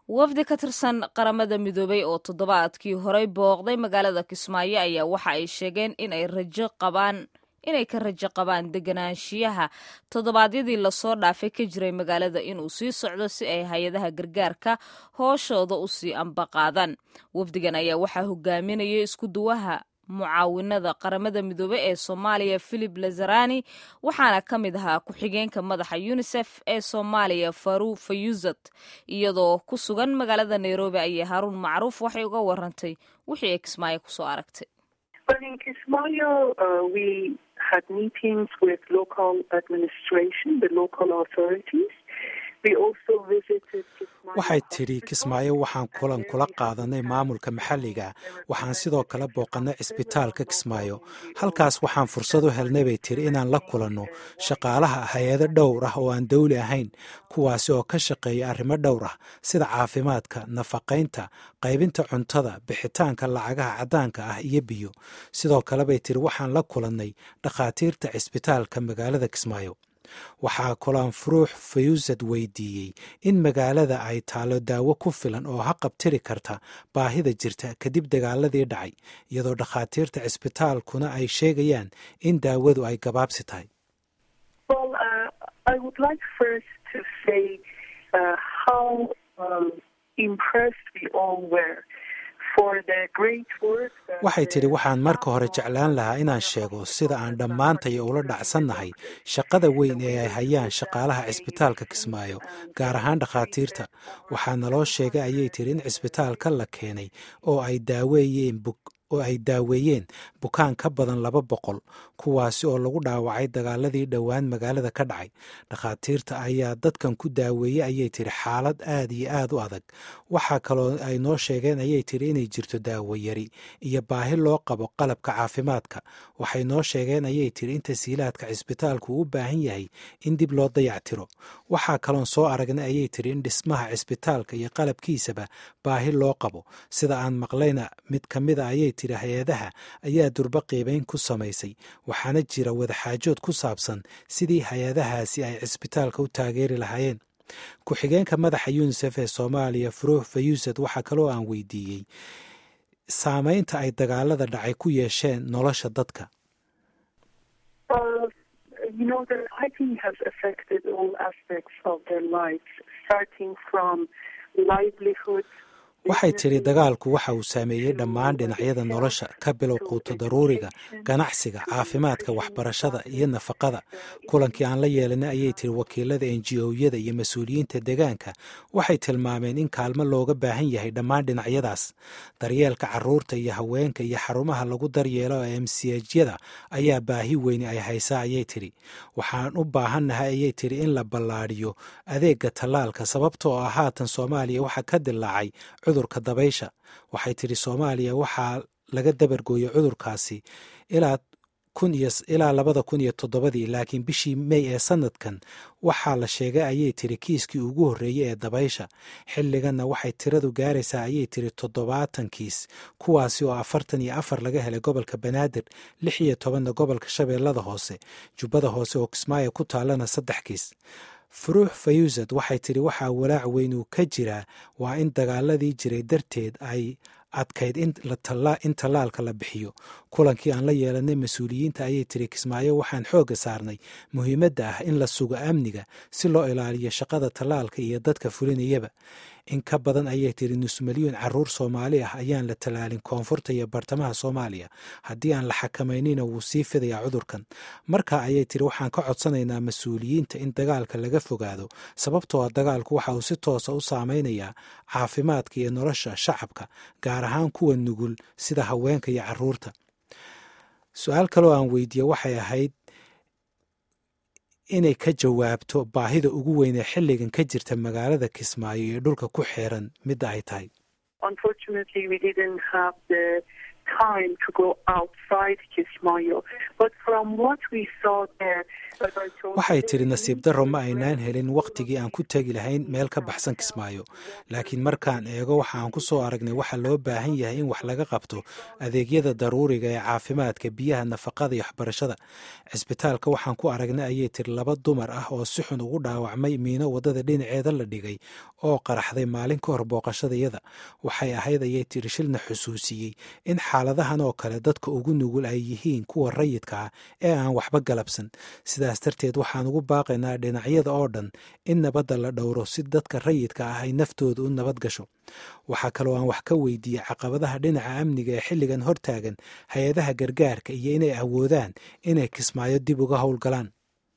wafdi ka tirsan qaramada midoobay oo toddobaadkii horey booqday magaalada kismaayo ayaa waxa ay sheegeen inay rajo qabaan inay ka rajo qabaan deganaanshiyaha toddobaadyadii lasoo dhaafay ka jiray magaalada inuu sii socdo si ay hay-adaha gargaarka hooshooda u sii ambaqaadaan wafdigan ayaa waxaa hogaaminaya isku duwaha mucaawinada qaramada midoobe ee soomaaliya philip lazarani waxaana ka mid ahaa ku-xigeenka madaxa unisef ee soomaaliya faru fayuzat iyadoo ku sugan magaalada nairobi ayay haruun macruuf waxay uga warantay wixii ay kismaayo kusoo aragtay waxay tidhi kismaayo waxaan kulan kula qaadanay maamulka maxalliga waxaan sidoo kale booqannay cisbitaalka kismaayo halkaas waxaan fursad u helnay bay tiri inaan la kulanno shaqaalaha hay-ado dhowr ah oo aan dawli ahayn kuwaasi oo ka shaqeeya arrimo dhowr ah sida caafimaadka nafaqaynta qaybinta cuntada bixitaanka lacagaha caddaanka ah iyo biyo sidoo kale bay tiri waxaan la kulannay dhakhaatiirta cisbitaalka magaalada kismaayo waxaa kolaan furuux fayuusad weydiiyey in magaalada ay taalo daawo ku filan oo haqabtiri karta baahida jirta kadib dagaaladii dhacay iyadoo dhakhaatiirta cisbitaalkuna ay sheegayaan in daawadu ay gabaabsi tahay waxay tidhi waxaan marka hore jeclaan lahaa inaan sheego sida aan dhammaantay ula dhacsannahay shaqada weyn ee ay hayaan shaqaalaha cisbitaalka kismaayo gaar ahaan dhakhaatiirta waxaa naloo sheegay ayay tidhi in cisbitaalka la keenay oo ay daaweeyeen oo ay daaweeyeen bukaan ka badan laba boqol kuwaasi oo lagu dhaawacay dagaaladii dhowaan magaalada ka dhacay dhakhaatiirta ayaa dadkan ku daaweeyey ayay tidhi xaalad aad iyo aad u adag waxaa kaloo ay noo sheegeen ayay tidhi inay jirto daawo yari iyo baahi loo qabo qalabka caafimaadka waxay noo sheegeen ayay tidhi in tasiilaadka cisbitaalku u baahan yahay in dib loo dayactiro waxaa kaloon soo aragnay ayay tidhi in dhismaha cisbitaalka iyo qalabkiisaba baahi loo qabo sida aan maqlayna mid ka mida ayay tidhi hay-adaha ayaa durba qiibayn ku samaysay waxaana jira wadaxaajood ku saabsan sidii hay-adahaasi ay cisbitaalka u taageeri lahaayeen ku-xigeenka madaxa yunisef ee soomaaliya furuux fayuusad waxaa kaloo aan weydiiyey saameynta ay dagaalada dhacay ku yeesheen nolosha dadka waxay tidhi dagaalku waxa uu saameeyey dhammaan dhinacyada nolosha ka bilow quuto daruuriga ganacsiga caafimaadka waxbarashada iyo nafaqada kulankii aan la yeelanay ayay tidhi wakiilada enji-oyada iyo mas-uuliyiinta deegaanka waxay tilmaameen in kaalmo looga baahan yahay dhammaan dhinacyadaas daryeelka caruurta iyo haweenka iyo xarumaha lagu daryeelo ee emsiyajyada ayaa baahi weyni ay haysaa ayay tidhi waxaan u baahannahay ayay tidhi in la ballaadhiyo adeega tallaalka sababtoo ah haatan soomaaliya waxaa ka dilaacay cudurka dabaysha waxay tidhi soomaaliya waxaa laga dabargooyey cudurkaasi ilaa ilaa labada kun iyo toddobadii laakiin bishii mey ee sanadkan waxaa la sheegay ayay tidhi kiiskii ugu horreeyey ee dabaysha xilliganna waxay tiradu gaaraysaa ayay tidhi toddobaatan kiis kuwaasi oo afartan iyo afar laga helay gobolka banaadir lix iyo tobanna gobolka shabeellada hoose jubbada hoose oo kismaayo ku taallana saddex kiis furuux fayuusad waxay tidhi waxaa walaac weyn uu ka jiraa waa in dagaaladii jiray darteed ay adkayd in tallaalka la bixiyo kulankii aan la yeelanay mas-uuliyiinta ayay tiri kismaayo waxaan xoogga saarnay muhiimadda ah in la sugo amniga si loo ilaaliyo shaqada tallaalka iyo dadka fulinayaba in ka badan ayay tiri nus milyuun caruur soomaali ah ayaan la tallaalin koonfurta iyo bartamaha soomaaliya haddii aan la xakamaynina wuu sii fidayaa cudurkan marka ayay tiri waxaan ka codsanaynaa mas-uuliyiinta in dagaalka laga fogaado sababtoo a dagaalku waxa uu si toosa u saameynayaa caafimaadka iyo nolosha shacabka gaar ahaan kuwa nugul sida haweenka iyo caruurta su-aal kaloo aan weydiiye waxay ahayd inay ka jawaabto baahida ugu weyn ee xilligan ka jirta magaalada kismaayo iyo dhulka ku xeeran midda ay tahay waxay tidhi nasiib darro ma aynaan helin wakhtigii aan ku tegi lahayn meel ka baxsan kismaayo laakiin markaan eego waxa aan ku soo aragnay waxa loo baahan yahay in wax laga qabto adeegyada daruuriga ee caafimaadka biyaha nafaqada iyo waxbarashada cisbitaalka waxaan ku aragnay ayay tiri laba dumar ah oo si xun ugu dhaawacmay miino waddada dhinaceeda la dhigay oo qaraxday maalin ka hor booqashadayada waxay ahayd ayay tiri shilna xusuusiyey in xaaladahan oo kale dadka ugu nugul ay yihiin kuwa rayidka ah ee aan waxba galabsan sidaas darteed waxaan ugu baaqaynaa dhinacyada oo dhan in nabadda la dhowro si dadka rayidka ah ay naftooda u nabad gasho waxaa kaloo aan wax ka weydiiyey caqabadaha dhinaca amniga ee xilligan hortaagan hay-adaha gargaarka iyo inay awoodaan inay kismaayo dib uga howlgalaan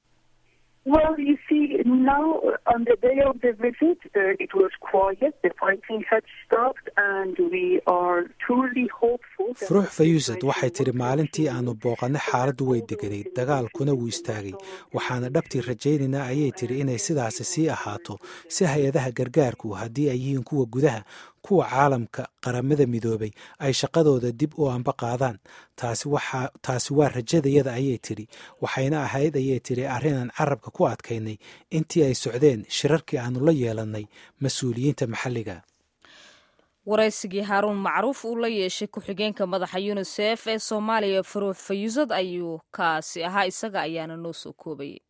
furuux fayuusad waxay tidhi maalintii aanu booqannay xaaladdu way deganayd dagaalkuna wuu istaagay waxaana dhabtii rajaynaynaa ayay tidhi inay sidaasi sii ahaato si hay-adaha gargaarku haddii ay yihiin kuwa gudaha kuwa caalamka qaramada midoobay ay shaqadooda dib u anba qaadaan taasi waa rajadayada ayay tidhi waxayna ahayd ayay tidhi arrinaan carabka ku adkaynay intii ay socdeen shirarkii aanu la yeelannay mas-uuliyiinta maxalliga waraysigii haaruun macruuf uu la yeeshay ku-xigeenka madaxa yunisef ee soomaaliya faruux fayuusad ayuu kaasi ahaa isaga ayaana noo soo koobayay